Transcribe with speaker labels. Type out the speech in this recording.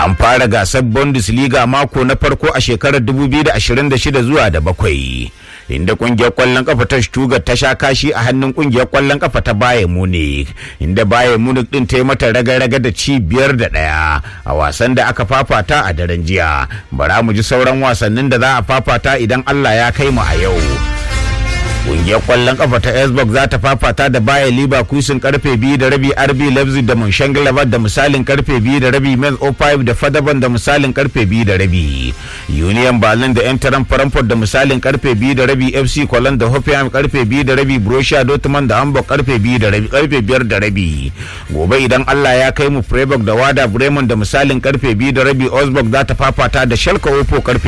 Speaker 1: an fara gasar bundesliga mako na farko a shekarar 2026 zuwa da bakwai inda kungiyar kwallon kafa ta Stuttgart ta sha kashi a hannun kungiyar kwallon kafa ta Bayern Munich inda Bayern Munich din ta yi mata raga-raga da ci biyar da ɗaya a wasan da aka fafata a daren jiya bara mu ji sauran wasannin da za a fafata idan Allah ya kai mu a yau Ƙungiyar ƙwallon ƙafa ta Esbok za ta fafata da Bayer Leverkusen karfe biyu da rabi RB Leipzig da Mönchengladbach da misalin karfe biyu da rabi Mainz 05 da Fadaban da misalin karfe biyu da rabi. Union Berlin da Eintracht Frankfurt da misalin karfe biyu da rabi FC Cologne da Hoffenheim karfe biyu da rabi Borussia Dortmund da Hamburg karfe biyu da rabi karfe biyar da rabi. Gobe idan Allah ya kai mu Freiburg da Wada Bremen da misalin karfe biyu da rabi Augsburg za ta fafata da Schalke 04 karfe